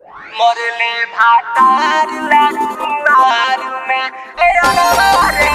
মরলে ভাতার লাগুনার মে এ অনবারে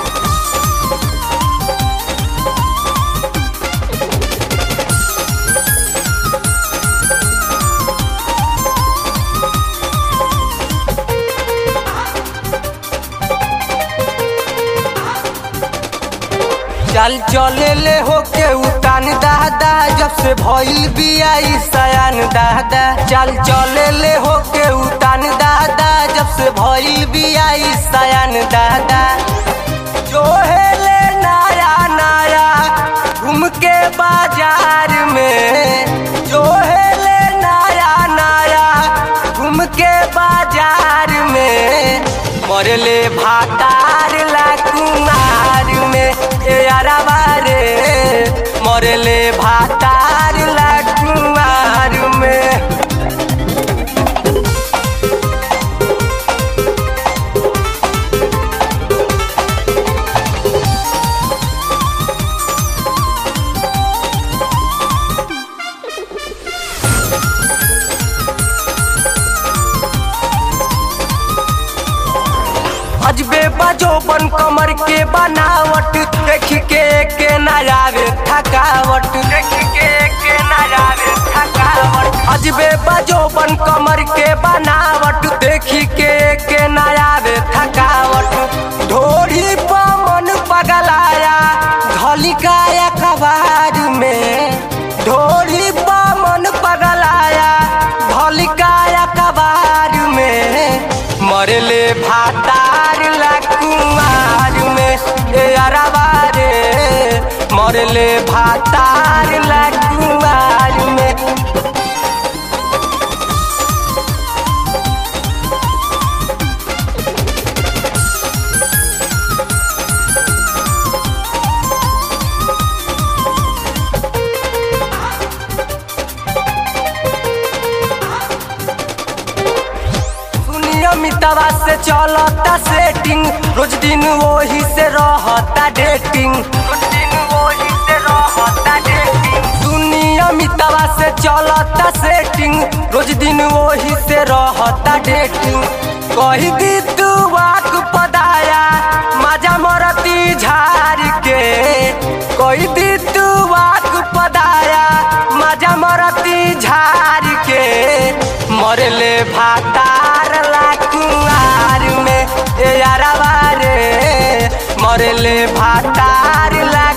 चल चले ले होके उतान दादा जब से भइल बिया ई सयान दादा चल चले ले होके उतान दादा जब से भइल बिया ई सयान दादा जो है ले नया नया घूम के बाजार में जो है ले नया नया घूम के बाजार में मरले भातार ला कुमार में ए अरबा रे मरले भातार ला कुमार में अजबे बजो बन कमर के बनावट देख के के नजारे थकावट देख के के नजारे थकावट अजबे बजो बन कमर के बनावट देख के के नजारे थकावट ढोरी पमन पगलाया घलिकाया कबार में ढोरी पमन पगलाया घलिकाया कबार में मरले भातार ला कुमार में ए अरबा रे मरले भातार ला कुमार में नियमितवा से चलता सेटिंग रोज दिन वही से रहता डेटिंग रोज दिन वही से रहता डेटिंग सुनियमितवा से चलता सेटिंग रोज दिन वही से रहता डेटिंग कही दी तू वाक पदाया मजा मरती झार के कही दी तू वाक पदाया मजा मरती झार के मरले भातार ला कुआर में ए अरबा रे मरले भातार ला